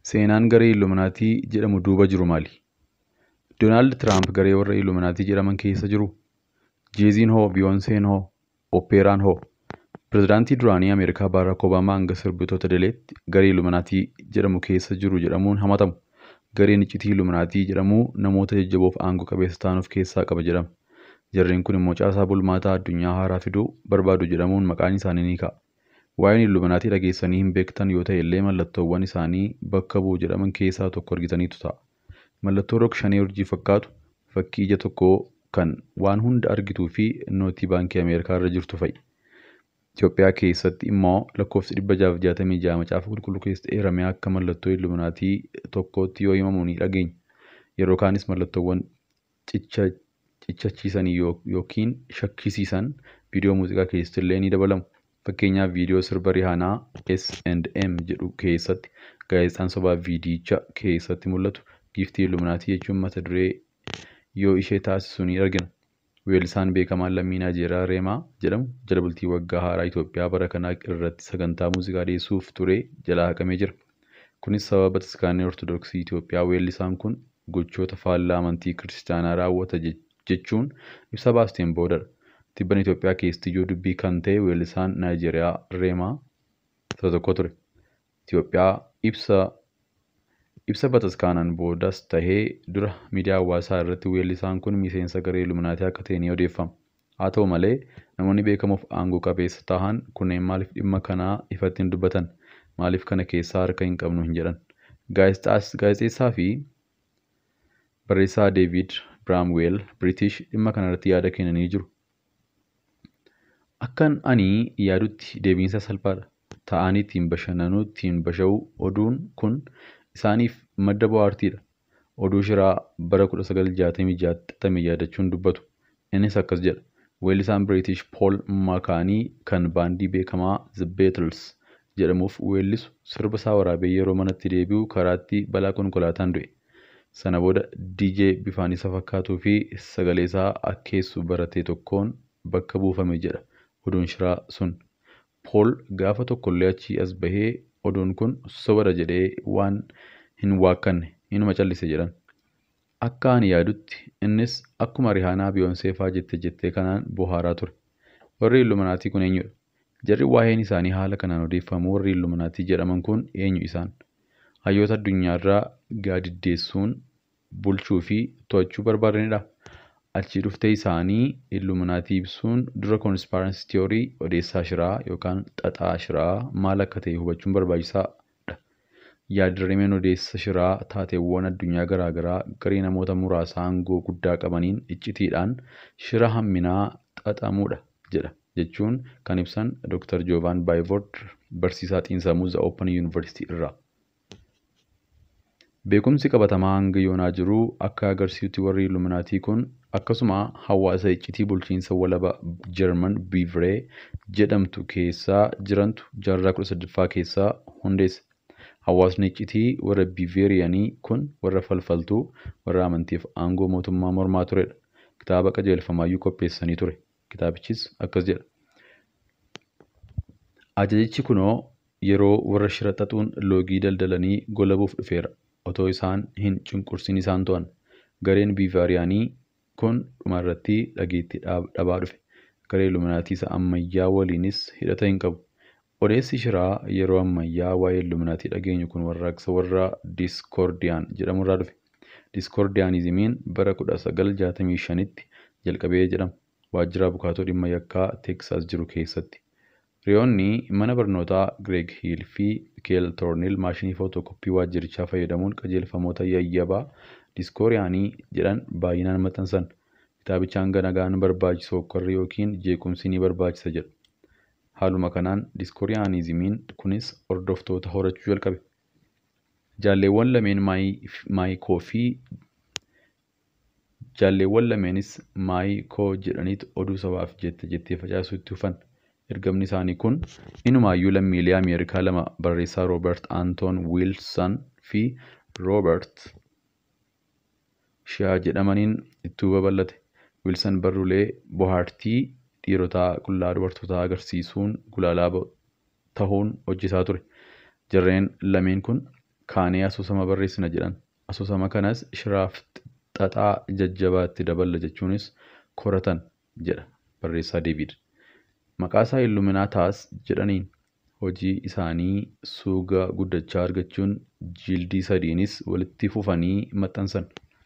Seenaan garee Illuminaatii jedhamu duuba jiru maali? Doonaald Tiraamp garee warra Illuminaatii jedhaman keessa jiruu? Jeeziin hoo? Biyoonseen hoo? Oppeeraan hoo? Pireezidaantii duraanii Ameerikaa Baaraak Obaamaa hanga sirbitoota Dileetti garee Illuminaatii jedhamu keessa jiru jedhamuun hamatamu. Gareen iccitii Illuminaatii jedhamu namoota jajjaboo fi aangoo qabeessa ta'an of keessaa qaba jedhama. Jarreen kun immoo caasaa bulmaataa addunyaa haaraa fiduu barbaadu jedhamuun maqaan isaanii ni ka'a. Waa'een Illuminaatii dhageessanii hin beektan yoo ta'e illee mallattoowwan isaanii bakka bu'u jedhaman keessaa tokko argitaniitu ta'a. Mallattoo rog-shanee urjii fakkaatu fakkii ija tokkoo kan waan hunda argituu fi nootii baankii Ameerikaa irra jirtu fa'i. Itoophiyaa keessatti immoo lakkoofsi dhibba jaaf jaatamii ja'a macaafa qulqulluu keessatti eeramee akka mallattoo Illuminaatii tokkootti yoo himamu ni dhageenya. Yeroo kaanis mallattoowwan cichachiisan yookiin shakkisiisan viidiyoo muuziqaa keessatti illee ni dabalamu. Fakkeenyaaf viidiyoo sirba Rihaanaa S&M jedhu keessatti gaazexaan sobaa viidiyicha keessatti mul'atu giiftii Illuminaatii jechuun mata duree yoo ishee taasisu ni argina. Weellisaan beekamaan lammii Naayijeeriyaa Reemaa jedhamu jala bultii waggaa haaraa Itoophiyaa bara kanaa irratti sagantaa muuziqaa dhiyeessuuf ture jalaa haqamee jira. Kunis sababa Bataskaanni Ortodoksii Itoophiyaa weellisaan kun gochoota faallaa amantii kiristaanaa raawwata jechuun ibsa baasteen boodadha. Tibban Itoophiyaa keessatti ijoo dubbii kan ta'e weellisaan Naayijeeriyaa Reemaa isa tokko ture. Itoophiyaa ibsa ibsa bataskaanaan boodas tahee dura miidiyaa hawaasaa irratti weellisaan kun miseensa garee Illuminaatii akka ta'e ni odeeffama. Haa ta'u malee namoonni beekamoof aangoo qabeessa tahan kunneen maaliif dhimma kanaa ifatti hin dubbatan? Maaliif kana keessaa harka hin qabnu hin jedhan? Gaazexeessaa fi barreessaa Deevid Biraamweel Biriitish dhimma kanarratti yaada kennanii jiru. Akkan ani yaadutti deebiinsa salphaadha. Ta'anii ittiin bashannanuu ittiin basha'uu oduun kun isaaniif madda bohaartiidha. Oduu shiraa bara 1966 xaxame yaadachuun dubbatu. Innis akkas jedha. Weellisaan Biriitish Pool Maakaanii kan baandii beekamaa The Beatles jedhamuuf weellisu sirba isaa waraabee yeroo manatti deebi'u karaatti balaa konkolaataan du'e. Sana booda DJ bifaan isa fakkaatuu fi sagalee isaa akkeessu barate tokkoon bakka buufame jedha oduun shiraa sun. Pool gaafa tokkollee achii as bahee oduun kun sobada jedhee waan hin waakkanne inuma callise jedhan. Akka ani yaadutti innis akkuma Rihaanaa Biyoonsee fa'aa jette jettee kanaan bohaaraa ture. Warri Illuminaatii kun eenyudha? Jarri waa'een isaanii haala kanaan odeeffamu warri Illuminaatii jedhaman kun eenyu isaan? Hayyoota addunyaarraa gaadiddeessuun bulchuu fi to'achuu barbaadanidha. Achii dhuftee isaanii Illuminaatii ibsuun dura koonspaaransii tiyoorii odeessaa shiraa yookaan xaxaa shiraa maal akka ta'e hubachuun barbaachisaadha. Yaadrimeen odeessa shiraa taateewwan addunyaa garaagaraa garee namoota muraasa aangoo guddaa qabaniin iccitiidhaan shira hamminaa xaxamudha jedha jechuun kan ibsan Dr. Joovaan Baayivord barsiisaa xiinsammuu The Open University irraa. Beekumsi qabatamaa hanga yoonaa jiruu akka agarsiisutti warri Illuminaatii kun akkasuma hawaasa iccitii bulchiinsa walaba Jarman Biivree jedhamtu keessa jirantu jaarraa 18ffaa keessaa hundeesse. Hawaasni iccitii warra Biiveeriyanii kun warra falfaltuu warra amantiif aangoo mootummaa mormaa turedha. Kitaaba qajeelfamaayyuu qopheessanii ture. Kitaabichis akkas jedha. Ajajichi kunoo yeroo warra shira xaxuun loogii daldalanii golabuuf dhufeera. Otoo isaan hin cunqursin isaan to'an. Gareen Biivaariyaanii kun dhumarratti dhageettii dhabaa dhufe. Garee Illuminaatii isa ammayyaa waliinis hidhata hin qabu. Odeessi shiraa yeroo ammayyaa waa'ee Illuminaatii dhageenyu kun warraaqsa warra Diskoordiyaan jedhamurraa dhufe. Diskoordiyaanizimiin bara 1965tti jalqabee jedhama. Waajjira abukaatoo dhimma yakkaa Teeksaas jiru keessatti. Riyoonni mana barnootaa Gireeg Hiil fi Keel Toornil maashinii footokooppii waajjirichaa fayyadamuun qajeelfamoota yayyabaa diskooriyaanii jedhan baay'inaan maxxansan. Kitaabicha hanga nagaan barbaachisu hokkorri yookiin jeequmsi ni barbaachisa jedha. Haaluma kanaan diskooriyaanizimiin kunis hordoftoota horachuu jalqabe. Jaalleewwan lameen maayikoo fi jaalleewwan lameenis maayikoo jedhaniitu oduu sabaaf jette jettee facaasuu itti hufan. Ergamni isaanii kun inumaayyuu lammiilee Ameerikaa lama barreessaa Roobert Aantoon Wiilsan fi Roobert Shaa jedhamaniin itti babal'ate. Wiilsan barruulee bohaartii dhiirotaa qullaa dubartootaa agarsiisuun gulaalaa tahuun hojjetaa ture. Jarreen lameen kun kaanee asoosama barreessina jedhan. Asoosama kanas shiraaf xaxaa jajjabaatti daballa jechuunis koratan jedha barreessaa Deebiid. Maqaasaa Illuminaataas jedhaniin hojii isaanii suuga guddachaa argachuun jildii sadiinis walitti fufanii maxxansan.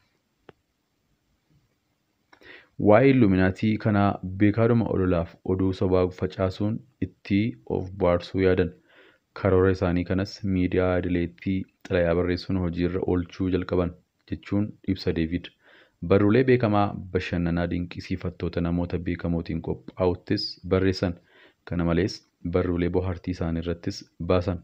Waa'ee Illuminaatii kanaa beekaadhuma ololaaf oduu sobaa facaasuun itti of baarsuu yaadan. Karoora isaanii kanas miidiyaa idileetti xalayaa barreessuun hojiirra oolchuu jalqaban jechuun ibsa Deebiid. Barruulee beekamaa bashannanaa dinqisiifattoota namoota beekamootiin qophaa'uttis barreessan. Kana malees barruulee bohaartii isaanii irrattis baasan.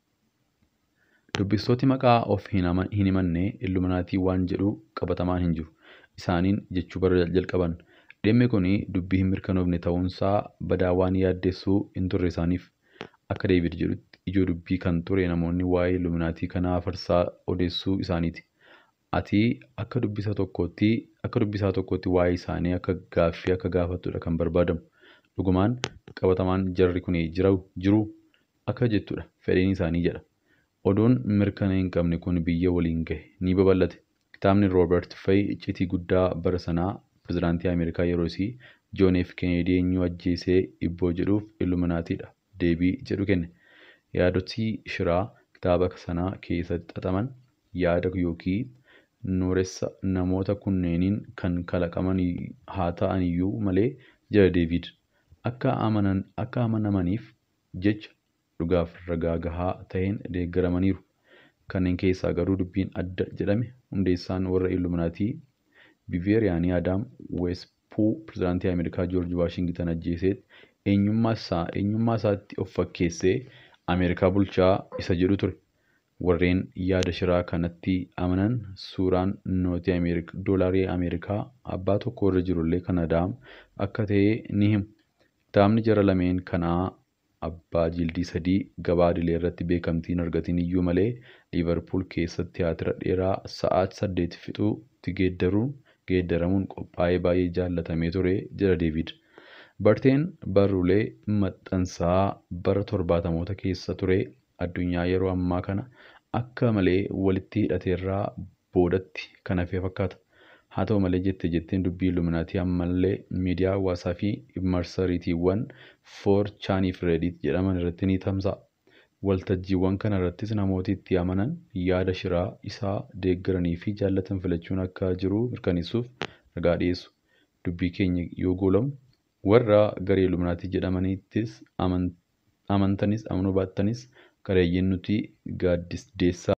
Dubbistooti maqaa of hin himanne Illuminaatii waan jedhu qabatamaan hin jiru. Isaaniin jechuu bara jalqaban. Dhimmi kun dubbii hin mirkanoofne ta'uunsaa badaa waan yaaddessuu hin turre isaaniif. Akka Deebiid jedhutti ijoo dubbii kan ture namoonni waa'ee Illuminaatii kanaa farsaa odeessuu isaaniiti. Ati akka dubbisaa tokkootti akka dubbisaa tokkootti waa'ee isaanii akka gaaffii akka gaafattudha kan barbaadamu. Dhugumaan qabatamaan jarri kun jiru akka jettudha fedhiin isaanii jedha. Oduun mirkana hin qabne kun biyya waliin gahe ni babal'ate. Kitaabni Rooberti Fay iccitii guddaa bara sanaa pirezidaantii Ameerikaa yeroosii Joon F. Kennedy eenyu ajjeesee ibboo jedhuuf Illuminaatiidha deebii jedhu kenne. Yaadotii shiraa kitaaba sanaa keessatti xaxaman yaada yookiin nuuressa namoota kunneeniin kan kalaqaman haa ta'an iyyuu malee jedha Deebiid. Akka amanamaniif jecha dhugaaf ragaa gahaa ta'een deeggaramaniiru. Kanneen keessaa garuu dubbiin adda jedhame hundeessaan warra Illuminaatii Biveeriyaanii Adaam Weespuu pirezidaantii Ameerikaa Joorji Waashingitan ajjeeseet eenyummaa isaatti of fakkeessee Ameerikaa bulchaa isa jedhu ture. Warreen yaada shiraa kanatti amanan suuraan nootii doolaarii Ameerikaa abbaa tokko irra jirullee kan Adaam akka ta'e ni himu. Kitaabni jara lameen kanaa abbaa jildii sadii gabaa idilee irratti beekamtii hin argatin iyyuu malee Liivarpuul keessatti tiyaatira dheeraa sa'aatii saddeet fixuutti geeddaramuun qophaa'ee baay'ee jaallatamee ture jedha Deebiid. Barteen barruulee maxxansaa bara torbaatamoota keessa ture addunyaa yeroo ammaa kana akka malee walitti hidhateerraa boodatti kan hafe fakkaata. Haa ta'u malee jette jetteen dubbii Illuminaatii ammallee miidiyaa hawaasaa fi marsariitiiwwan foorchaanii fi reediit jedhaman irratti ni tamsa'a. Waltajjiiwwan kana irrattis namooti itti amanan yaada shiraa isaa deeggaranii fi jaallatan filachuun akka jiru mirkaneessuuf ragaa dhiyeessu. Dubbii keenya yoo goolamu warra garee Illuminaatii jedhamaniittis amantanis amanuu baattanis gareeyyiin nuti gaaddisdeessaa